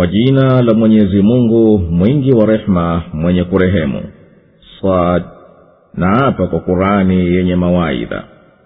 kwa jina la mwenyezi mungu mwingi wa rehema mwenye kurehemu sad na hapa kwa kurani yenye mawaidha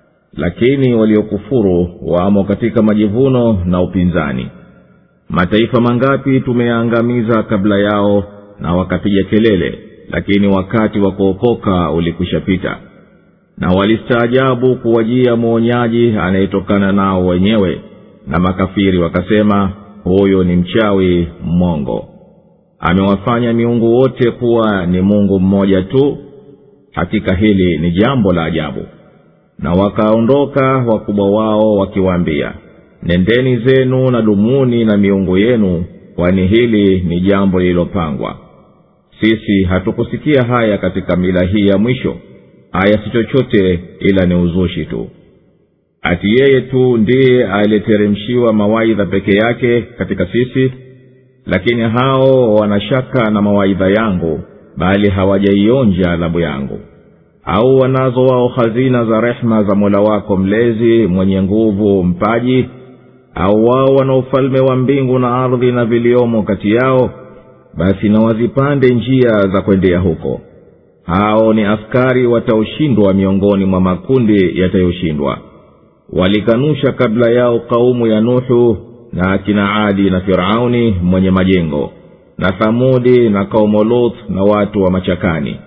lakini waliokufuru wamo katika majivuno na upinzani mataifa mangapi tumeyaangamiza kabla yao na wakapiga kelele lakini wakati wa kuokoka ulikwishapita na walistaajabu kuwajia mwonyaji anayetokana nao wenyewe na makafiri wakasema huyo ni mchawi mmongo amewafanya miungu wote kuwa ni mungu mmoja tu hakika hili ni jambo la ajabu na wakaondoka wakubwa wao wakiwaambia nendeni zenu na dumuni na miungu yenu kwani hili ni jambo lililopangwa sisi hatukusikia haya katika mila hii ya mwisho haya si chochote ila ni uzushi tu ati yeye tu ndiye aliyeteremshiwa mawaidha peke yake katika sisi lakini hao wanashaka na mawaidha yangu bali hawajaionja adhabu yangu au wanazo wao hazina za rehema za mola wako mlezi mwenye nguvu mpaji au wao wana ufalme wa mbingu na ardhi na viliomo kati yao basi na wazipande njia za kwendea huko hao ni askari wataoshindwa miongoni mwa makundi yatayoshindwa walikanusha kabla yao kaumu ya nuhu na akina adi na firauni mwenye majengo na thamudi na kaumu lut na watu wa machakani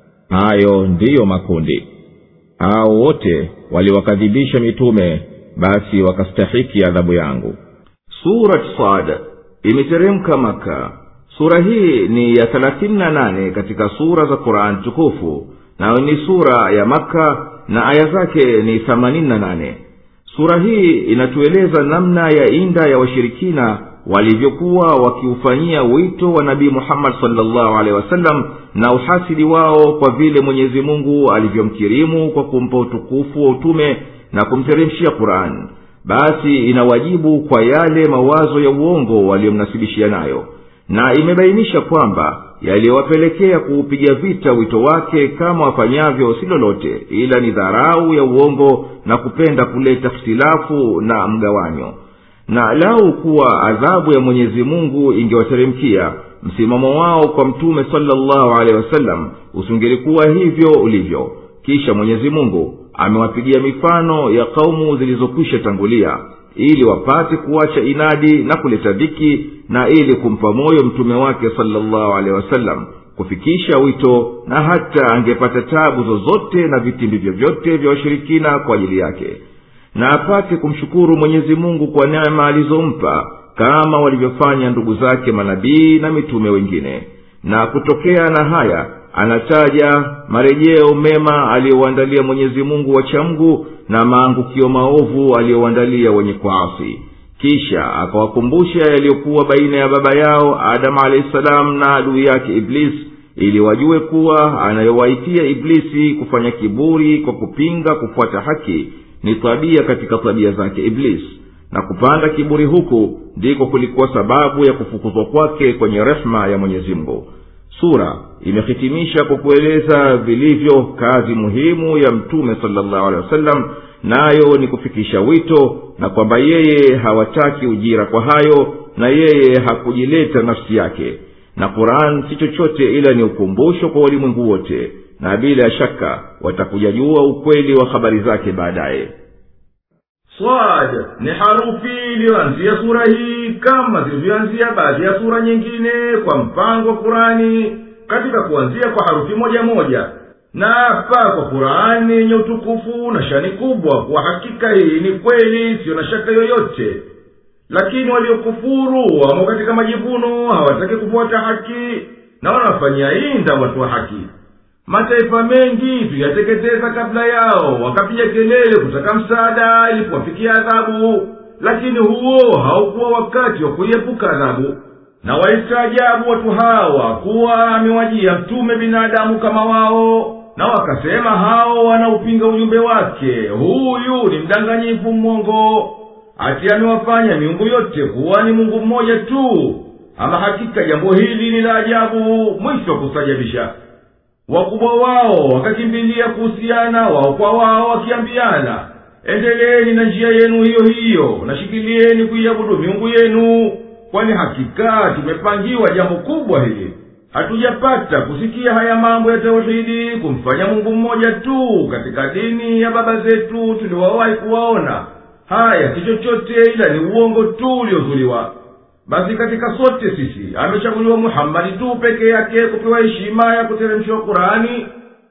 hayo ndiyo makundi hao wote waliwakadhibisha mitume basi wakastahiki adhabu yangu surat sad imeteremka maka sura hii ni ya thelathini na nane katika sura za qurani tukufu nayo ni sura ya makka na aya zake ni themanini na nane sura hii inatueleza namna ya inda ya washirikina walivyokuwa wakiufanyia wito wa nabii muhammad salllahu alehi wasallam na uhasidi wao kwa vile mwenyezi mungu alivyomkirimu kwa kumpa utukufu wa utume na kumteremshia qurani basi inawajibu kwa yale mawazo ya uongo waliyomnasibishia nayo na imebainisha kwamba yaliyowapelekea kuupiga vita wito wake kama wafanyavyo si lolote ila ni dharau ya uongo na kupenda kuleta htilafu na mgawanyo na lau kuwa adhabu ya mwenyezi mungu ingewateremkia msimamo wao kwa mtume salllahu alehi wasallam usingelikuwa hivyo ulivyo kisha mwenyezi mungu amewapigia mifano ya kaumu zilizokwisha tangulia ili wapate kuacha inadi na kuleta dhiki na ili kumpa moyo mtume wake salllahu alehi wasallam kufikisha wito na hata angepata tabu zozote na vitimbi vyovyote vya washirikina kwa ajili yake na apate kumshukuru mwenyezi mungu kwa neema alizompa kama walivyofanya ndugu zake manabii na mitume wengine na kutokea na haya anataja marejeo mema aliyouandalia mwenyezi mungu wachamgu na maangukio maovu aliyouandalia wenye kuasi kisha akawakumbusha yaliyokuwa baina ya baba yao adamu alahi salamu na adui yake iblisi ili wajue kuwa anayowaitia iblisi kufanya kiburi kwa kupinga kufuata haki ni tabia katika tabia zake iblisi na kupanda kiburi huku ndiko kulikuwa sababu ya kufukuzwa kwake kwenye rehma ya mwenyezi mungu sura imehitimisha kwa kueleza vilivyo kazi muhimu ya mtume salllahu alehi wasallam nayo ni kufikisha wito na kwamba yeye hawataki ujira kwa hayo na yeye hakujileta nafsi yake na quran si chochote ila ni ukumbusho kwa walimwengu wote na bila shaka watakuja jua ukweli wa habari zake baadaye swad ni harufi iliyoanzia sura hii kama zilivyoanzia baadhi ya sura nyingine kwa mpango wa kurani katika kuanzia kwa harufi moja moja na hapa kwa kurani yenye utukufu na shani kubwa kwa hakika hii ni kweli siyo na shaka yoyote lakini waliokufuru wamo katika majivuno hawataki kufuata haki na wanafanyia inda watu wa haki mataifa mengi tuyateketeza kabla yao wakapiga kelele kutaka msaada ilipowafikia adhabu lakini huo haukuwa wakati wa kuiepuka adhabu na walistaajabu watu hawa kuwa amewajia mtume binadamu kama wao na wakasema hao wanaupinga ujumbe wake huyu ni mdanganyifu mmongo ati amewafanya miungu yote kuwa ni mungu mmoja tu ama hakika jambo hili ni la ajabu mwisho wa kustajabisha wakubwa wao wakakimbilia kuhusiana wao kwa wao wakiambiana endeleeni na njia yenu hiyo hiyo na shikilieni kuiabudu miungu yenu kwani hakika tumepangiwa jambo kubwa hili hatujapata kusikia haya mambo ya tauhidi kumfanya mungu mmoja tu katika dini ya baba zetu tuliwawahi kuwaona haya si chochote ila ni uongo tu uliozuliwa basi katika sote sisi amechaguliwa muhammadi tu peke yake kupewa heshima ya kuteremshiwa qurani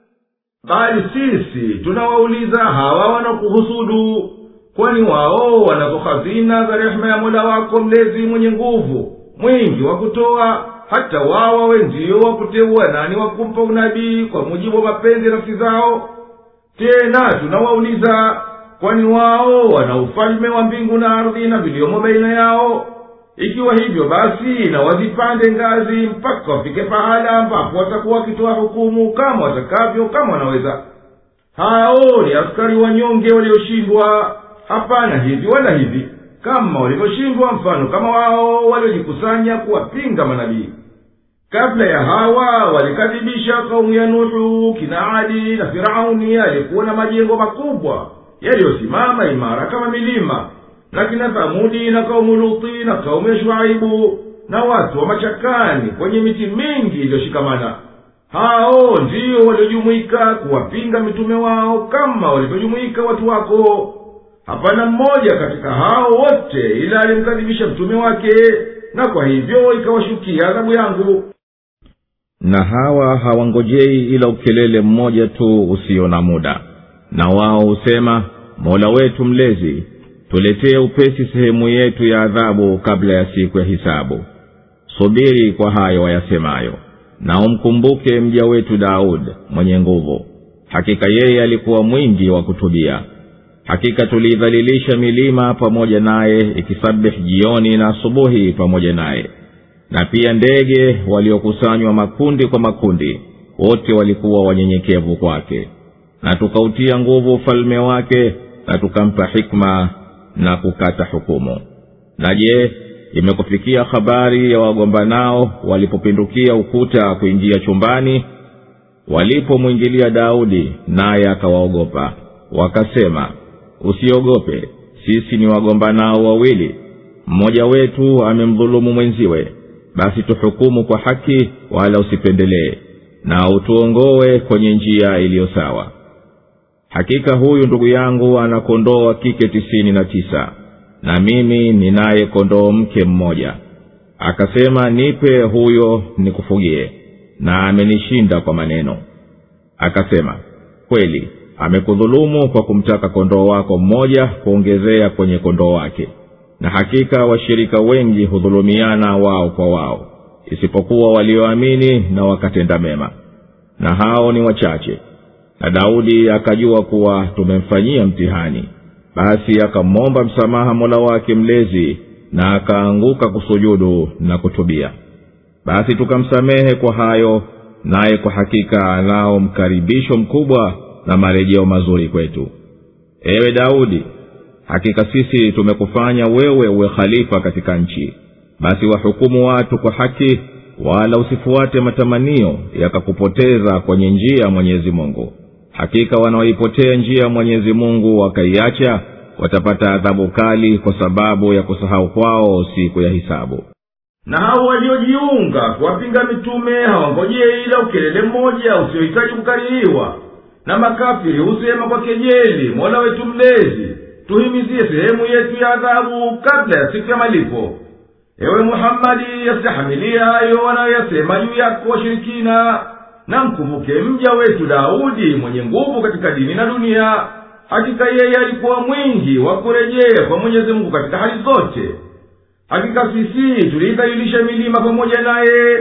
bali sisi tunawauliza hawa wanakuhusudu kwani wao wanazo hazina za rehema ya mola wako mlezi mwenye nguvu mwingi wa kutoa hata wao wawe ndio wakuteua nani wakumpa unabii kwa mujibu wa mapenzi ya nafsi zao tena tunawauliza kwani wao wana ufalme wa mbingu na ardhi na viliomo baina yao ikiwa hivyo basi na wazipande ngazi mpaka wafike pahala ambapo watakuwa wakitoa hukumu kama watakavyo kama wanaweza hao ni askari wanyonge walioshindwa hapana hivi wala hivi kama walivyoshindwa mfano kama wao waliojikusanya kuwapinga manabii kabla ya hawa walikadhibisha kaumu ya nuhu kina adi na firauni aliyekuwa na majengo makubwa yaliyosimama imara kama milima na kina thamudi na kaumu luti na kaumu ya shuaibu na watu wa machakani kwenye miti mingi iliyoshikamana hao ndiyo waliojumuika kuwapinga mitume wao kama walivyojumuika watu wako hapana mmoja katika hao wote ila alimkadhibisha mtume wake na kwa hivyo ikawashukia adhabu yangu na hawa hawangojei ila ukelele mmoja tu usio na muda na wao husema mola wetu mlezi tuletee upesi sehemu yetu ya adhabu kabla ya siku ya hisabu subiri kwa hayo wayasemayo na umkumbuke mja wetu daud mwenye nguvu hakika yeye alikuwa mwingi wa kutubia hakika tuliidhalilisha milima pamoja naye ikisabih jioni na asubuhi pamoja naye na pia ndege waliokusanywa makundi kwa makundi wote walikuwa wanyenyekevu kwake na tukautia nguvu ufalme wake na tukampa hikma na kukata hukumu na je imekufikia habari ya wagombanao walipopindukia ukuta kuingia chumbani walipomwingilia daudi naye akawaogopa wakasema usiogope sisi ni wagombanao wawili mmoja wetu amemdhulumu mwenziwe basi tuhukumu kwa haki wala usipendelee na utuongowe kwenye njia iliyo sawa hakika huyu ndugu yangu ana kondoo wa kike tisini na tisa na mimi ninaye kondoo mke mmoja akasema nipe huyo nikufugie na amenishinda kwa maneno akasema kweli amekudhulumu kwa kumtaka kondoo wako mmoja kuongezea kwenye kondoo wake na hakika washirika wengi hudhulumiana wao kwa wao isipokuwa walioamini na wakatenda mema na hao ni wachache na daudi akajua kuwa tumemfanyia mtihani basi akamwomba msamaha mola wake mlezi na akaanguka kusujudu na kutubia basi tukamsamehe kwa hayo naye kwa hakika anao mkaribisho mkubwa na marejeo mazuri kwetu ewe daudi hakika sisi tumekufanya wewe uwe khalifa katika nchi basi wahukumu watu kwa haki wala usifuate matamanio yakakupoteza kwenye njia ya mwenyezi mungu hakika wanaoipotea njia ya mwenyezi mungu wakaiacha watapata adhabu kali kwa sababu ya kusahau kwao siku ya hisabu na hao waliojiunga kuwapinga mitume hawangojee ila ukelele mmoja usiohitaji kukaririwa na makafiri husema kwa kejeli mola wetu mlezi tuhimizie sehemu yetu ya adhabu kabla ya siku ya malipo ewe muhammadi yastahamilie hayo wanayoyasema juu yako washirikina na mkumbuke mja wetu daudi mwenye nguvu katika dini na dunia hakika yeye alikuwa mwingi wa kurejea kwa mwenyezi mungu katika hali zote hakika sisi tuliidhalilisha milima pamoja naye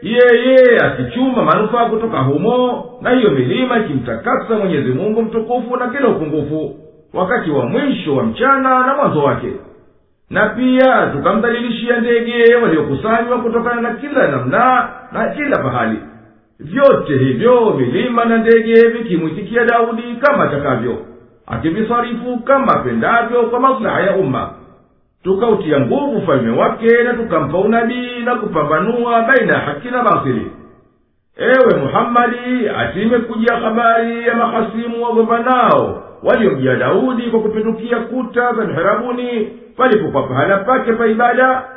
yeye akichuma manufaa kutoka humo na hiyo milima ikimtakasa mwenyezi mungu mtukufu na kila upungufu wakati wa mwisho wa mchana na mwanzo wake na pia tukamdhalilishia ndege waliokusanywa kutokana na kila namna na kila pahali vyote hivyo milima na ndege vikimwitikia daudi kama atakavyo akivisarifu kama apendavyo kwa maslaha ya umma tukautia nguvu ufalme wake na tukampa unabii na kupambanua baina ya haki na batili ewe muhammadi atimekujia habari ya mahasimu wagombanao waliomjia daudi kwa kupindukia kuta za miherabuni palipokuwa pahala pake pa ibada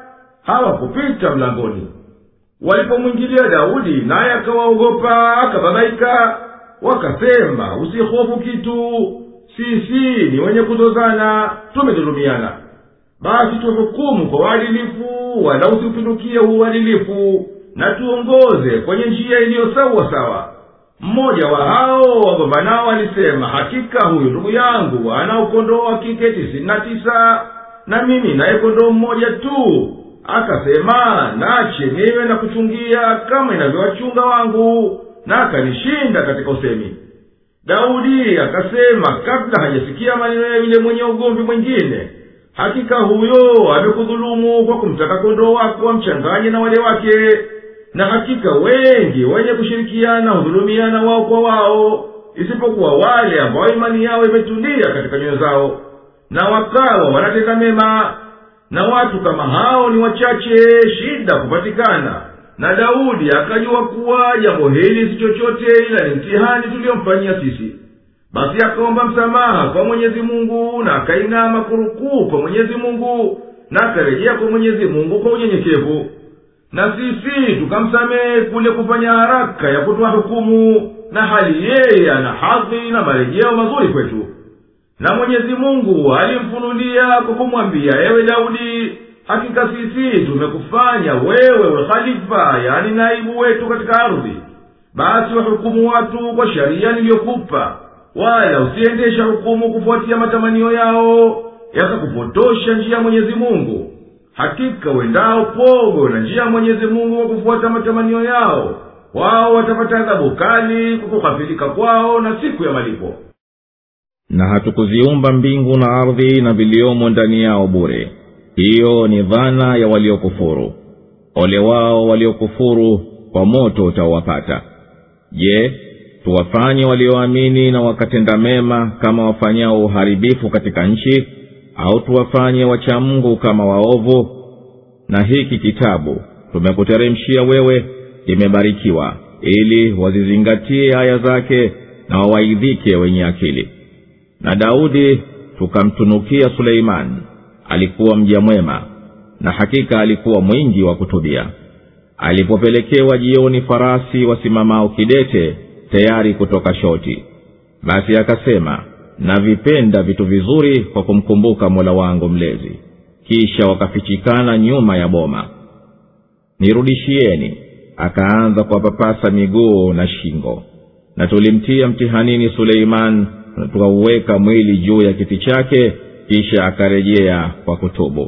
hawakupita mlangoni walipomwingilia daudi naye akawaogopa akababaika wakasema usihofu kitu sisi ni wenye kuzozana tumedhulumiana basi tuhukumu kwa uadilifu wala usiupindukie uadilifu na tuongoze kwenye njia iliyo sawa sawa mmoja wa hao wagombanao alisema hakika huyu ndugu yangu ana ukondoo wa kike tisini na tisa na mimi naye kondoo mmoja tu akasema nache niwe na kuchungia kama inavyowachunga wangu na akanishinda katika usemi daudi akasema kabla hajasikia maneno ya yule mwenye ugomvi mwingine hakika huyo amekudhulumu kwa kumtaka kondoo wako wamchanganye na wale wake na hakika wengi wenye kushirikiana hudhulumiana wao kwa wao isipokuwa wale ambao imani yao imetulia katika nyoyo zao na wakawa wanatenda mema na watu kama hao ni wachache shida kupatikana na daudi akajua kuwa jambo hili si chochote ila ni mtihani tuliyomfanyia sisi basi akaomba msamaha kwa mwenyezi mungu na akainama kurukuu kwa mwenyezi mungu na akarejea kwa mwenyezi mungu kwa unyenyekevu na sisi tukamsamehe kule kufanya haraka ya kutoa hukumu na hali yeye ana hadhi na marejeo mazuri kwetu na mwenyezi mungu alimfunulia kwa kumwambia ewe daudi hakika sisi tumekufanya wewe we khalifa yani naibu wetu katika ardhi basi wahukumu watu kwa sharia niliyokupa wala usiendesha hukumu kufuatia matamanio yao yakakupotosha njia ya mwenyezi mungu hakika wendao pogo na njia ya mwenyezi mungu kwa kufuata matamanio yao wao watapata adhabu kali kwa kughafilika kwao na siku ya malipo na hatukuziumba mbingu na ardhi na viliomo ndani yao bure hiyo ni dhana ya waliokufuru ole wao waliokufuru kwa moto utawapata je tuwafanye walioamini na wakatenda mema kama wafanyao uharibifu katika nchi au tuwafanye wachamngu kama waovu na hiki kitabu tumekuteremshia wewe kimebarikiwa ili wazizingatie aya zake na wawaidhike wenye akili na daudi tukamtunukia suleimani alikuwa mja mwema na hakika alikuwa mwingi wa kutubia alipopelekewa jioni farasi wasimamao kidete tayari kutoka shoti basi akasema navipenda vitu vizuri kwa kumkumbuka mola wangu mlezi kisha wakafichikana nyuma ya boma nirudishieni akaanza kuwapapasa miguu na shingo na tulimtia mtihanini suleiman na tukauweka mwili juu ya kiti chake kisha akarejea kwa kutubu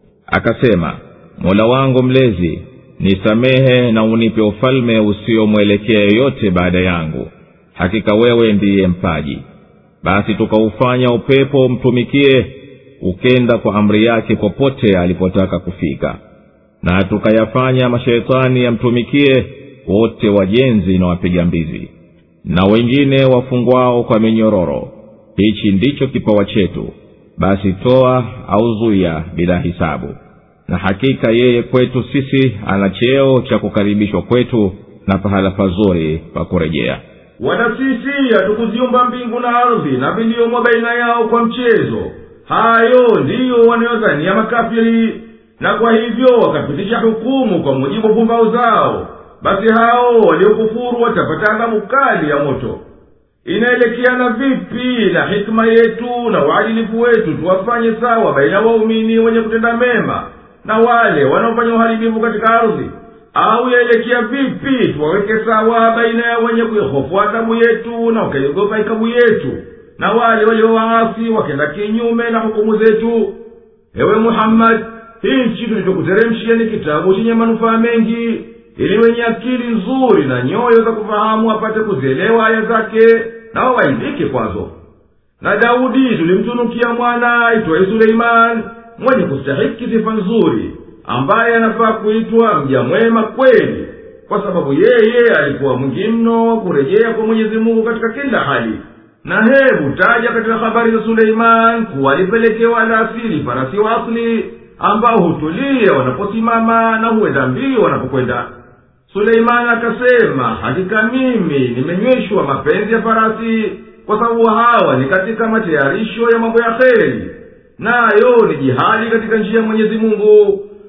akasema mola wangu mlezi nisamehe na unipe ufalme usiomwelekea yoyote baada yangu hakika wewe ndiye mpaji basi tukaufanya upepo umtumikie ukenda kwa amri yake popote alipotaka kufika na tukayafanya masheitani yamtumikie wote wajenzi na wapiga mbizi na wengine wafungwao kwa minyororo hichi ndicho kipawa chetu basi toa au zuya bila hisabu na hakika yeye kwetu sisi ana cheo cha kukaribishwa kwetu na pahala pazuri pa kurejea wala sisi hatukuziumba mbingu na ardhi na viliomo baina yao kwa mchezo hayo ndiyo wanayodhania makafiri na kwa hivyo wakapitisha hukumu kwa mujibu wa pumbao zao basi hao waliokufuru watapata adhabu kali ya moto inaelekeana vipi na hikima yetu na uadilifu wetu tuwafanye sawa baina waumini wenye kutenda mema na wale wanaofanya uharibifu katika ardhi au yaelekea vipi tuwaweke sawa baina ya wenye kuihofu adhabu yetu na wakaiogopa ikabu yetu na wale waliowaasi wakenda kinyume na hukumu zetu ewe muhammadi hichi tulichokuteremshia ni kitabu chenye manufaa mengi ili wenye akili nzuri na nyoyo za kufahamu apate kuzielewa aya zake na wawaidhike kwazo na daudi tulimtunukia mwana aitwaye suleimani mwenye kustahiki sifa nzuri ambaye anafaa kuitwa mja mwema kweli kwa sababu yeye alikuwa mwingi mno wa kurejea kwa mwenyezi mungu katika kila hali na hebu taja katika habari za suleimani kuwa alipelekewa alasiri farasi wa asli ambao hutulia wanaposimama na huenda mbio wanapokwenda suleimani akasema hakika mimi nimenyweshwa mapenzi ya farasi kwa sababu hawa ni katika matayarisho ya mambo ya kheri nayo ni jihadi katika njia ya mwenyezi mungu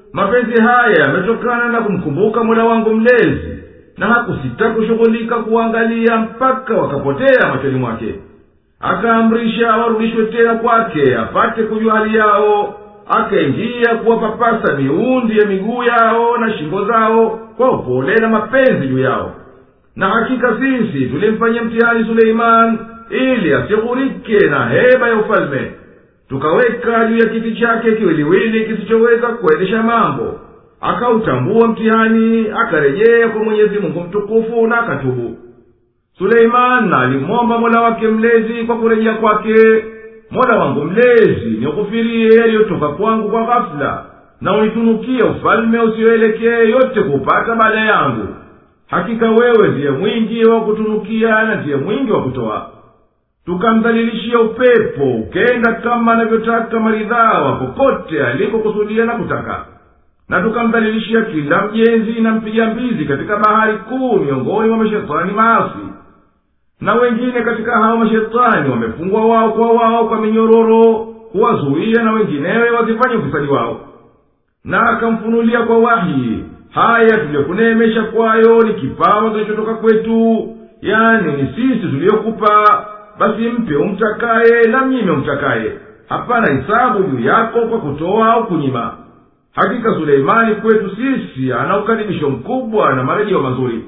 mapenzi haya yametokana na kumkumbuka mola wangu mlezi na hakusita kushughulika kuwaangalia mpaka wakapotea machoni mwake akaamrisha warudishwe tena kwake apate kujua hali yao akaingia kuwapapasa miundi ya miguu yao na shingo zao kwa upole na mapenzi juu yao na hakika sisi tulimfanyia mtihani suleiman ili asighurike na heba ya ufalme tukaweka juu ya kiti chake kiwiliwili kisichoweza kuendesha mambo akautambua mtihani akarejea kwa mwenyezi mungu mtukufu na akatubu suleiman alimwomba mola wake mlezi kwa kurejea kwake mola wangu mlezi nikufirie yaliyotoka kwangu kwa ghafula na unitunukie ufalme usioelekee yote kuupata baada yangu hakika wewe ndiye mwingi wa kutunukia na ndiye mwingi wa kutoa tukamdhalilishia upepo ukenda kama anavyotaka maridhawa popote alikokusudia na kutaka na tukamdhalilishia kila mjenzi na mpiga mbizi katika bahari kuu miongoni mwa mashetani maasi na wengine katika hao mashetani wamefungwa wao kwa wao kwa minyororo kuwazuia na wenginewe wasifanye ufisadi wao na akamfunulia kwa wahi haya tuliyokuneemesha kwayo ni kipawa kilichotoka kwetu yani ni sisi tuliyokupa basi mpe umtakaye na mnyime umtakaye hapana hisabu juu yako kwa kutoa au kunyima hakika suleimani kwetu sisi ana ukaribisho mkubwa na marejeo mazuri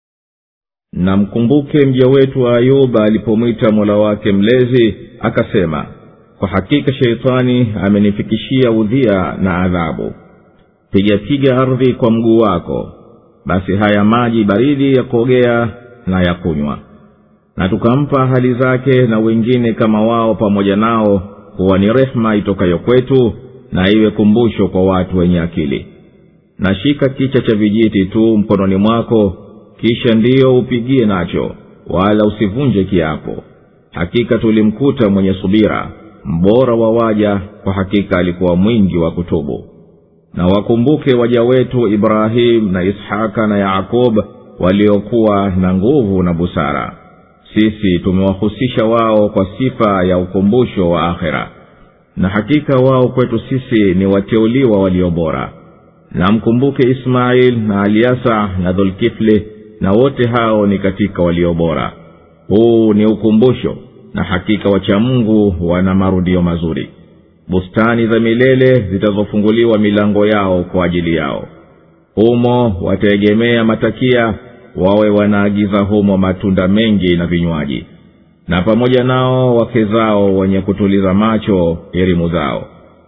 na mkumbuke mja wetu ayuba alipomwita mola wake mlezi akasema kwa hakika sheitani amenifikishia udhia na adhabu pigapiga ardhi kwa mguu wako basi haya maji baridi ya kuogea na ya kunywa na tukampa hali zake na wengine kama wao pamoja nao kuwa ni rehema itokayo kwetu na iwe kumbusho kwa watu wenye akili na shika kicha cha vijiti tu mkononi mwako kisha ndiyo upigie nacho wala usivunje kiapo hakika tulimkuta mwenye subira mbora wa waja kwa hakika alikuwa mwingi wa kutubu na wakumbuke waja wetu ibrahimu na ishaka na yakob waliokuwa na nguvu na busara sisi tumewahusisha wao kwa sifa ya ukumbusho wa akhera na hakika wao kwetu sisi ni wateuliwa walio bora na mkumbuke ismail na aliasa na dhulkifli na wote hao ni katika walio bora huu ni ukumbusho na hakika wachamungu wana marudio mazuri bustani za milele zitazofunguliwa milango yao kwa ajili yao humo wataegemea matakia wawe wanaagiza humo matunda mengi na vinywaji na pamoja nao wake zao wenye kutuliza macho elimu zao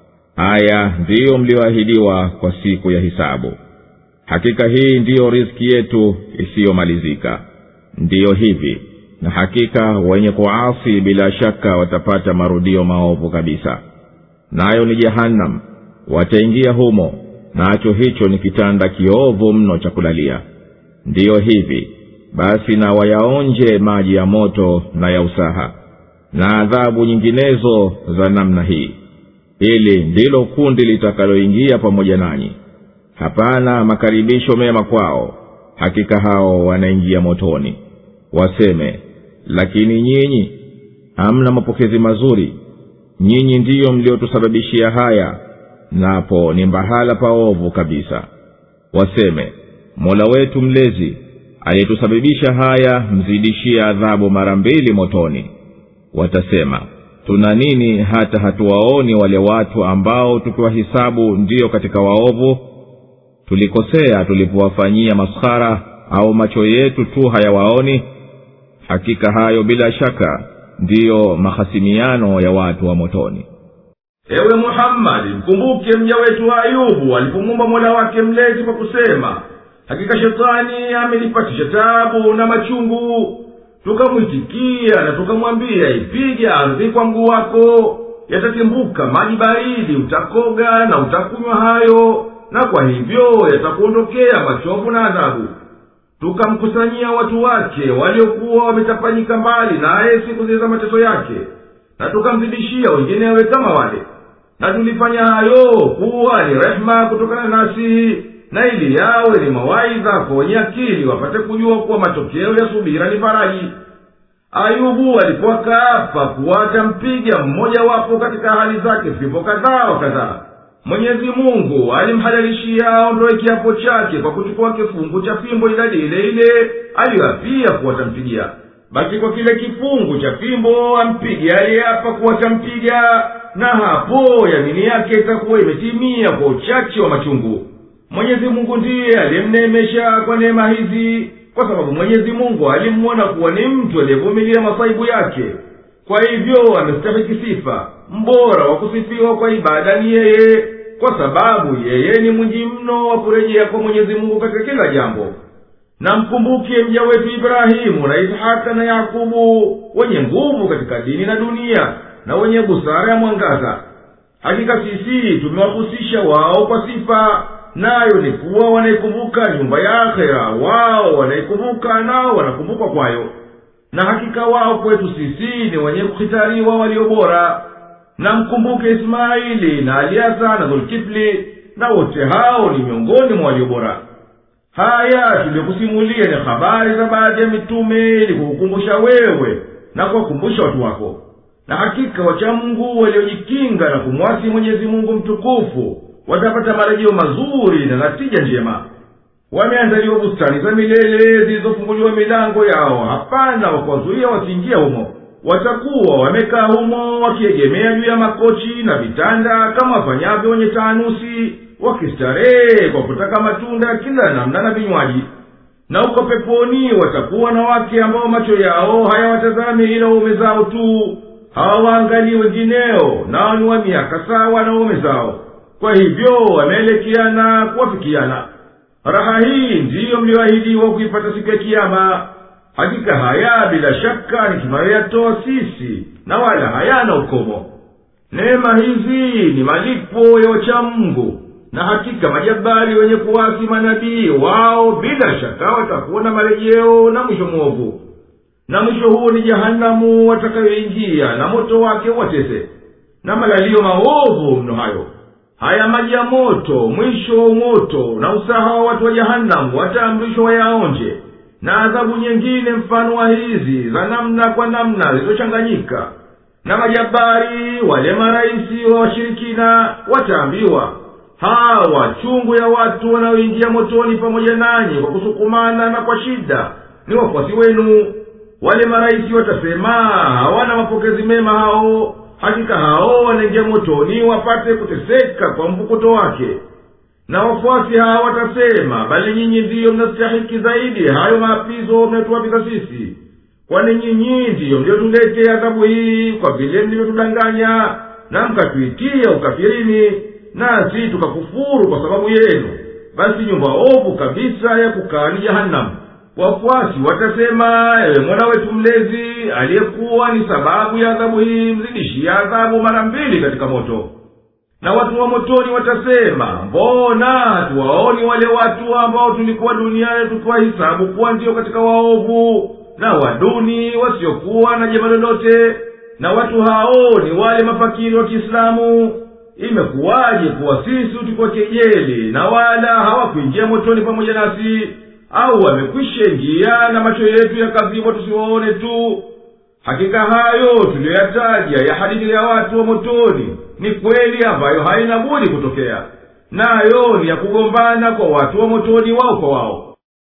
haya ndiyo mlioahidiwa kwa siku ya hisabu hakika hii ndiyo riski yetu isiyomalizika ndiyo hivi na hakika wenye kuasi bila shaka watapata marudio maovu kabisa nayo ni jehannam wataingia humo nacho hicho ni kitanda kiovu mno cha kulalia ndiyo hivi basi na wayaonje maji ya moto na ya usaha na adhabu nyinginezo za namna hii hili ndilo kundi litakaloingia pamoja nanyi hapana makaribisho mema kwao hakika hao wanaingia motoni waseme lakini nyinyi hamna mapokezi mazuri nyinyi ndiyo mliotusababishia haya napo ni mbahala paovu kabisa waseme mola wetu mlezi aliyetusababisha haya mzidishie adhabu mara mbili motoni watasema tuna nini hata hatuwaoni wale watu ambao tukiwahisabu ndiyo katika waovu tulikosea tulipowafanyia maskhara au macho yetu tu hayawaoni hakika hayo bila shaka ndiyo mahasimiano ya watu wa motoni ewe muhammadi mkumbuke mja wetu ayubu alipomwomba mola wake mlezi kwa kusema hakika shetani amenipatisha tabu na machungu tukamwitikia na tukamwambia ipige ardhi kwa mguu wako yatatimbuka maji baridi utakoga na utakunywa hayo na kwa hivyo yatakuondokea machovu na adhabu tukamkusanyia watu wake waliokuwa wametapanyika mbali naye siku zile za mateso yake na tukamzidishia wenginewe kama wale na tulifanya hayo kuwa ni rehema kutokana nasi na ili yawe ni mawaidha kwa wenye akili wapate kujua kuwa matokeo ya subira ni faraji ayubu alipokaapa kuwa atampiga mmoja wapo katika hali zake vipo kadhaa wa kadhaa mwenyezi mungu alimhalalishia aondoe kiapo chake kwa kuchukua kifungu cha fimbo idadi ile ile aliyoapia kuwa tampigia basi kwa kile kifungu cha fimbo ampige aliyeapa kuwa tampiga na hapo yamini yake itakuwa imetimia kwa uchache wa machungu mwenyezi mungu ndiye aliyemneemesha kwa neema hizi kwa sababu mwenyezi mungu alimwona kuwa ni mtu aliyevumilia masaibu yake kwa hivyo amestahiki sifa mbora wa kusifiwa kwa ibada ni yeye kwa sababu yeye ni mwingi mno wa kurejea kwa mwenyezi mungu katika kila jambo na mkumbuke mja wetu ibrahimu na ishaka na yakubu wenye nguvu katika dini na dunia na wenye busara ya mwangaza hakika sisi tumewahusisha wao kwa sifa nayo ni kuwa wanaikumbuka nyumba ya akhera wao wanaikumbuka nao wanakumbukwa kwayo na hakika wao kwetu sisi ni wenye kuhitariwa walio bora na mkumbuke ismaili na aliasa na dhulkifli na wote hao ni miongoni mwa walio bora haya tuliyokusimulia ni habari za baadhi ya mitume ili kukukumbusha wewe na kuwakumbusha watu wako na hakika wachamungu waliojikinga na kumwasi mwenyezi mungu mtukufu watapata marejeo mazuri na natija njema wameandaliwa bustani za milele zilizofunguliwa milango yao hapana wakuwazuia wasiingia humo watakuwa wamekaa humo wakiegemea juu ya makochi na vitanda kama wafanyavyo wenye taanusi wakistarehe kwa kutaka matunda ya kila namna na vinywaji na uko peponi watakuwa na wake ambao macho yao hayawatazami ila waume zao tu hawawaangalii wengineo nao ni wa miaka sawa na waume zao kwa hivyo wameelekeana kuwafikiana raha hii ndiyo mliyoahidiwa kuipata siku ya kiama hakika haya bila shaka ni tunayoyatoa sisi na wala hayana ukomo neema hizi ni malipo ya wachamungu na hakika majabari wenye kuwasi manabii wao bila shaka watakuwa na marejeo na mwisho mwovu na mwisho huo ni jahanamu watakayoingia na moto wake watese na malalio maovu mno hayo haya maji ya moto mwisho wa moto na usaha wa watu wa jahanamu wataamrishwa wayaonje na adhabu nyingine mfano wa hizi za namna kwa namna zilizochanganyika na majabari wale marahisi wa washirikina wataambiwa hawa chungu ya watu wanaoingia motoni pamoja nanyi kwa kusukumana na kwa shida ni wafuasi wenu wale marahisi watasema hawana mapokezi mema hao hakika hao wanaingia motoni wapate kuteseka kwa mvukuto wake na wafuasi hawa watasema bali nyinyi ndiyo mnastahiki zaidi hayo maapizo mnayotuwapiza sisi kwani nyinyi ndiyo mliyotuletea adhabu hii kwa vile mlivyotudanganya na mkatuitia ukafirini nasi tukakufuru kwa sababu yenu basi nyumba ovu kabisa ya kukaa ni jahanamu wafuasi watasema ewe mwana wetu mlezi aliyekuwa ni sababu ya adhabu hii mzidishia adhabu mara mbili katika moto na watu wa motoni watasema mbona hatuwaoni wale watu ambao tulikuwa duniani tukiwahisabu kuwa ndiyo katika waovu na waduni wasiokuwa na jema lolote na watu hao ni wale mafakiri wa kiislamu imekuwaje kuwa sisi tulikuwa kejeli na wala hawakuingia motoni pamoja nasi au wamekwisha ingia na macho yetu yakazibwa tusiwaone tu hakika hayo tuliyoyataja ya hadithi ya watu wa motoni ni kweli ambayo haina budi kutokea nayo ni ya kugombana kwa watu wa motoni wao kwa wao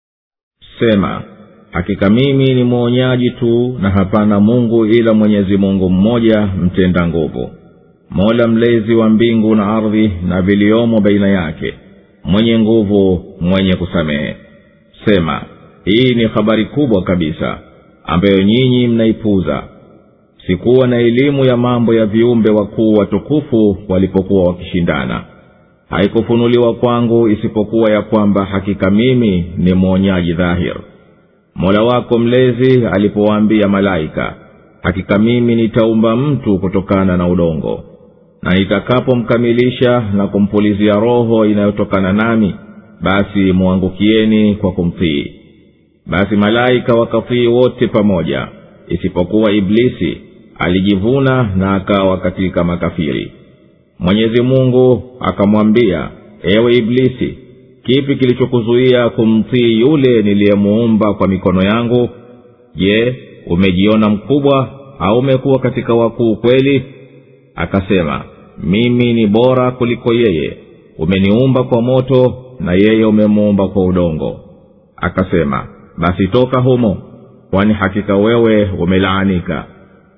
sema hakika mimi ni mwonyaji tu na hapana mungu ila mwenyezi mungu mmoja mtenda nguvu mola mlezi wa mbingu na ardhi na viliomo baina yake mwenye nguvu mwenye kusamehe sema hii ni habari kubwa kabisa ambayo nyinyi mnaipuza sikuwa na elimu ya mambo ya viumbe wakuu watukufu walipokuwa wakishindana haikufunuliwa kwangu isipokuwa ya kwamba hakika mimi ni mwonyaji dhahir mola wako mlezi alipowaambia malaika hakika mimi nitaumba mtu kutokana na udongo na nitakapomkamilisha na kumpulizia roho inayotokana nami basi mwangukieni kwa kumtii basi malaika wakatii wote pamoja isipokuwa iblisi alijivuna na akawa katika makafiri mwenyezi mungu akamwambia ewe iblisi kipi kilichokuzuia kumtii yule niliyemuumba kwa mikono yangu je umejiona mkubwa au umekuwa katika wakuu kweli akasema mimi ni bora kuliko yeye umeniumba kwa moto na yeye umemuumba kwa udongo akasema basi toka humo kwani hakika wewe umelaanika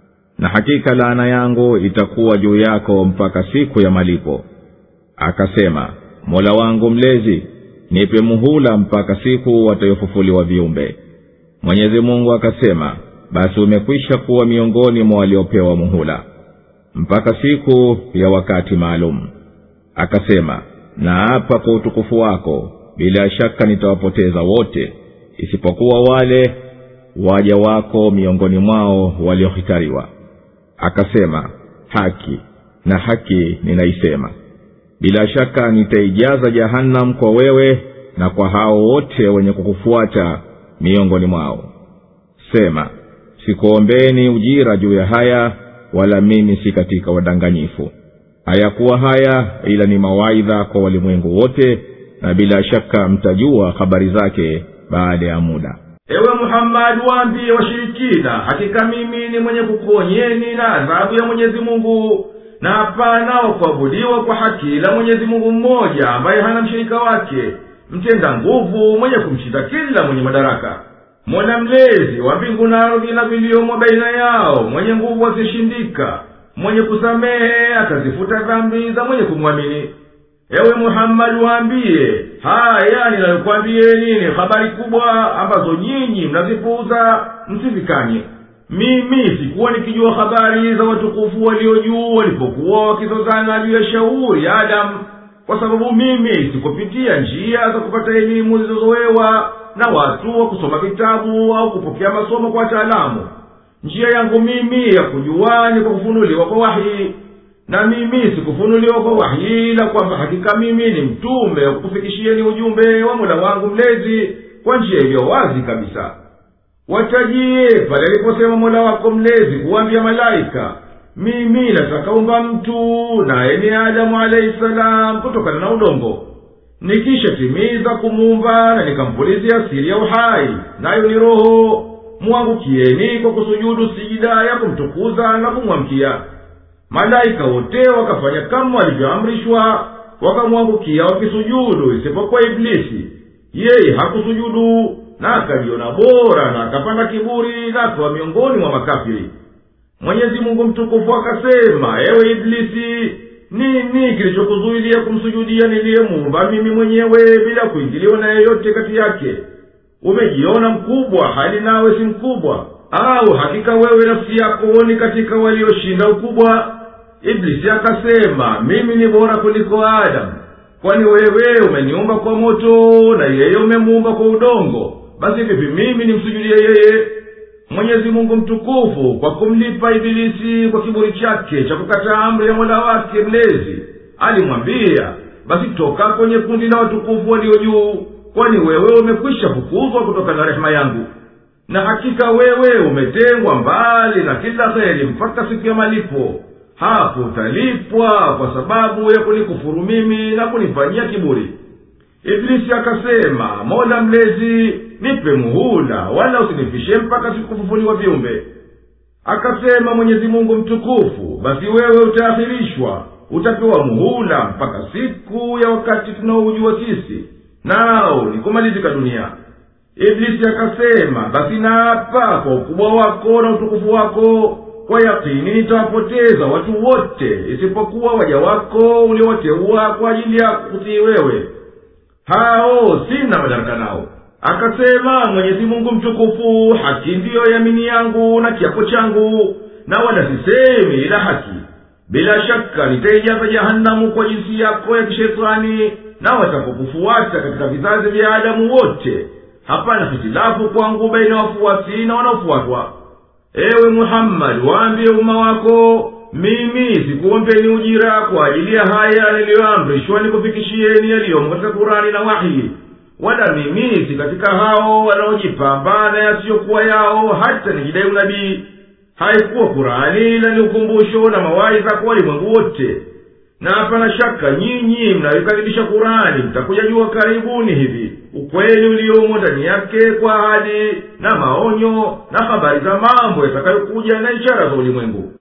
na hakika laana yangu itakuwa juu yako mpaka siku ya malipo akasema mola wangu mlezi nipe muhula mpaka siku watayofufuliwa viumbe mwenyezi mungu akasema basi umekwisha kuwa miongoni mwa waliopewa muhula mpaka siku ya wakati maalum akasema naapa kwa utukufu wako bila shaka nitawapoteza wote isipokuwa wale waja wako miongoni mwao waliohitariwa akasema haki na haki ninaisema bila shaka nitaijaza jahannam kwa wewe na kwa hao wote wenye kukufuata miongoni mwao sema sikuombeni ujira juu ya haya wala mimi si katika wadanganyifu hayakuwa haya ila ni mawaidha kwa walimwengu wote na bila shaka mtajua habari zake baada ya muda ewe muhammadi waambie washirikina hakika mimi ni mwenye kukuonyeni na adhabu ya mwenyezi mungu na hapana wa kuabudiwa kwa haki ila mwenyezi mungu mmoja ambaye hana mshirika wake mtenda nguvu mwenye kumshinda kila mwenye madaraka mola mlezi wa mbingu na ardhi na viliomo baina yao mwenye nguvu asishindika mwenye kusamehe akazifuta dhambi za mwenye kumwamini ewe muhammadi waambiye haya ninayokwambieni ni habari kubwa ambazo nyinyi mnazipuuza msifikanye mimi sikuwa nikijua habari za watukufu walio juu walipokuwa wakizozana juu ya shauri ya adamu kwa sababu mimi sikupitia njia za kupata elimu zilizozowewa na watu wa kusoma vitabu au kupokea masomo kwa wataalamu njia yangu mimi ya kujua ni kwa kufunuliwa kwa wahi na mimi sikufunuliwa kwa wahi ila kwamba hakika mimi ni mtume wa kukufikishieni ujumbe wa mola wangu mlezi kwa njia iliyo wazi kabisa watajie pale aliposema mola wako mlezi kuwambia malaika mimi nataka umba mtu naye ni adamu alahi salam kutokana na udongo nikishatimiza kumuumba na nikampulizia siri ya uhai nayo ni roho mwangukieni kwa kusujudu sijida ya kumtukuza na kumwamkia malaika wote wakafanya kama walivyoamrishwa wakamwangukia wakisujudu isipokuwa iblisi yeye hakusujudu na akajiona bora na akapanda kiburi na akawa miongoni mwa makafiri mwenyezi mungu mtukufu akasema ewe iblisi nini kilichokuzuilia kumsujudia niliyemuumba mimi mwenyewe bila kuingiliwa na yeyote kati yake umejiona mkubwa hali nawe si mkubwa au hakika wewe nafsi yako ni katika walioshinda ukubwa iblisi akasema mimi ni bora kuliko adamu kwani wewe umeniumba kwa moto na yeye umemuumba kwa udongo basi vipi mimi nimsujudie yeye mwenyezi mungu mtukufu kwa kumlipa ibilisi kwa kiburi chake cha kukataa amri ya mola wake mlezi alimwambia basi toka kwenye kundi la watukufu walio juu kwani wewe umekwisha fukuzwa kutoka na rehema yangu na hakika wewe umetengwa mbali na kila heri mpaka siku ya malipo hapo utalipwa kwa sababu ya kunikufuru mimi na kunifanyia kiburi iblisi akasema mola mlezi nipe muhula wala usinifishe mpaka sikufufuliwa viumbe akasema mwenyezi mungu mtukufu basi wewe utaakhirishwa utapewa muhula mpaka siku ya wakati tunaoujua sisi nao ni kumalizika dunia iblisi akasema basi naapa kwa ukubwa wako na utukufu wako kwa yakini nitawapoteza watu wote isipokuwa waja wako uliowateua kwa ajili ya kutii wewe hao sina madaraka nao akasema mwenyezi mungu mtukufu haki ndiyo yamini yangu na kiapo changu na wala sisemi ila haki bila shaka nitaijaza jahanamu kwa jinsi yako ya kishetani na watakokufuata katika vizazi vya adamu wote hapana hitilafu kwangu baina ya wafuasi na wanaofuatwa ewe muhammadi waambie umma wako mimi sikuombeni ujira kwa ajili ya haya niliyoamrishwa nikufikishieni yaliyomo katika kurani na wahi wala mimi si katika hao wanaojipamba na yasiyokuwa yao hata nijidai unabii haikuwa kurani ila ni ukumbusho na mawaidha kwa walimwengu wote na hapana shaka nyinyi mnayokaribisha kurani mtakuja jua karibuni hivi ukweli uliomo ndani yake kwa ahadi na maonyo na habari za mambo yatakayokuja na ishara za ulimwengu